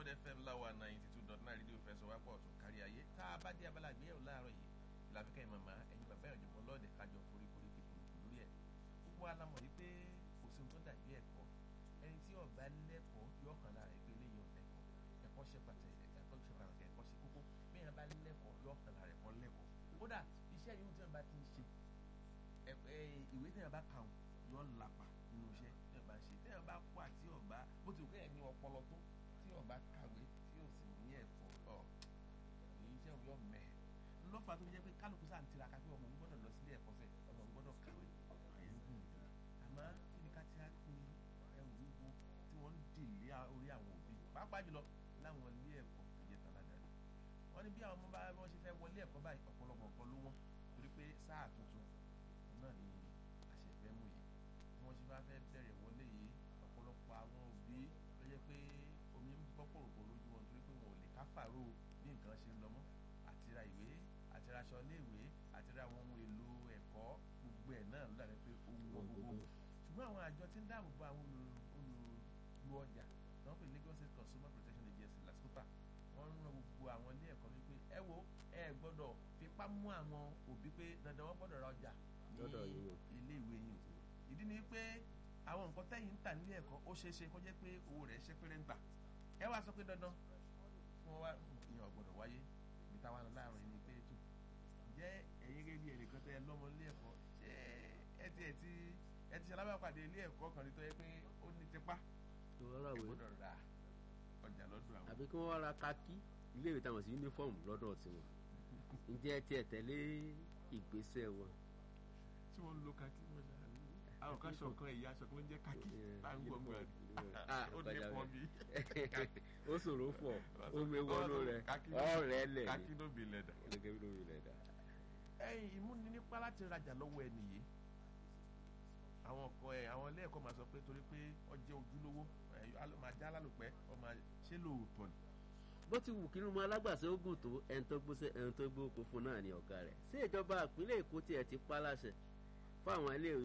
bond fm láwa ninety two dot nine rédíò fẹsọ̀ wápọ̀ ọ̀tún kárí ayé tá a bá dé abala àgbéyẹ̀wò láàárọ̀ yìí làbíkẹ́ ìmọ̀mọ́ ẹ̀yin bàbá ìjọba lọ́ọ̀dẹ̀ kájọ foríkorí kíkúrú lórí ẹ̀ gbogbo alamọ̀ yìí pé kò sí ohun tó dàbí ẹ̀kọ́ ẹni tí ọba lẹ́kọ̀ọ́ yọ ọ̀kan lára ẹgbẹ́ eléyìí ọ̀lẹ́kọ̀ọ́ ẹ̀kọ́ ṣe pàtàkì ẹ̀kọ́ ṣe pàtàkì ẹ̀kọ́ ṣe kókó bí yẹn bá lẹ́kọ̀ọ́ yọ ọ̀kan lára ẹ̀kọ́ lẹ́kọ̀ọ́ kódà iṣẹ́ yìí tí wọ́n bá ti ń ṣe ìwé tí wọ́n bá kà yọ lápá nínú iṣẹ́ tí wọ́n bá ń ṣe tí wọ́n bá kó àti ọba bó ti kẹ́ ẹ̀ ní ọpọlọ tó tí ọba kàwé tí ò sì ní ẹ̀kọ́ ọ̀ èyí iṣẹ́ òun yọ mẹ́ẹ̀ lọ́fà tó jẹ́ pé kálukú sáà ń tiraka pé ọmọ òun gbọ́dọ̀ lọ sílé ẹ̀kọ́ sẹ́ ọmọ òun gbọ́dọ̀ kàwé àyẹ̀wò àmọ́ kí ni ká ti á pé ẹrù wíwo tí wọ́n ń dì lé orí àwọn òbí pàápàá jùlọ láwọn ilé ẹ̀kọ́ tó jẹ́ tàládàá wọ́n ní bí àwọn ọmọ bá wọ́n ṣe fẹ́ wọlé ẹ̀kọ́ báyìí ọ̀pọ̀lọpọ̀ nǹkan ló wọ́n torí pé sáà tuntun náà ni àṣẹfẹ́ mú yìí bí wọ́n ṣe bá fẹ́ bẹ̀rẹ̀ wọlé yìí ọ̀pọ̀lọpọ̀ àwọn òbí ló jẹ́ pé omi ń bọ́ pòròpò lójú wọn torí pé wọn ò lè káfàró bí nǹkan ṣe ń lọ mọ́ àti ra ìwé àti ra aṣọ iléèwé àti ra àwọn ohun èlò ẹ̀kọ́ gbogbo ẹ̀ náà ló dàbí pé ohun wọn gbogbo ṣùgbọ́n àwọn àjọ tí ń dáàbò bo àwọn olùlù ọjà tí wọ́n pè Lagos State Consumer Protection Agency LASCOPA wọ́n ń ran gbogbo àwọn ilé ẹ̀kọ́ wípé ẹ wo ẹ gbọ́dọ̀ fipá mú àwọn òbí pé dandan wọ́n gbọ́dọ̀ ra ọjà ní ilé ìwé yìí ìdí ni pé àwọn nǹkan tẹ́yìn ń tà nílé ẹ̀kọ́ ó ṣeé ṣe kó jẹ́ pé owó rẹ̀ ṣe péré ń gbà ẹ wá sọ pé dandan fún wa ìyẹn ọ̀gbọ́dọ̀ wáyé ibi táwa lọ láàrin ní pé tó jẹ́ ẹ̀yin gẹ́gẹ́ bí ẹnìkan tẹ́ ẹ lọ́mọ ilé ẹ̀kọ́ ṣé ẹ ti ẹ ti ẹ ti ṣalábà pàdé ilé ẹ̀kọ́ kan ní tó yẹ pé ó ní tipa ẹ gbọ́dọ̀ ra ọjà lọ́dọ̀ àwọn. àbí kí wọ́n wá ra kákí ilé ìwé táwọn sí yúnífọ́ọ̀mù lọ́dọ̀ tiwọn ǹjẹ́ tiẹ̀ tẹ̀lé ìgbésẹ̀ wọn. tí wọ́n ń lo kákí wọ́n ṣe àwọn kan sọ kan ẹ̀yà aṣọ tó ń jẹ́ kákí bá ń gbọ̀ngbọ̀ rẹ̀ ó ní pọ́n bí. ó ṣòro fọ omi wọnú rẹ ọ̀rẹ́ lẹ̀ kákí ló bí lẹ̀dà. gẹ́gẹ́ bí ló bí lẹ̀dà. ẹ̀yin ìmúni nípa láti rajà lọ́wọ́ ẹni yìí àwọn ọkọ ẹ àwọn ilé ẹ̀kọ́ máa sọ pé torí pé ọjẹ ojúlówó máa já lálùpẹ́ ọmọ ṣé lóòótọ́ ni. bó ti wù kí ló mọ alágbàṣe ogun tó ẹni tó gbóṣe ẹni tó gbó oko fún náà ní ọ̀gá rẹ̀ sí ìjọba ìpínlẹ̀ Èkó tiẹ̀ ti pa láṣẹ fún àwọn ilé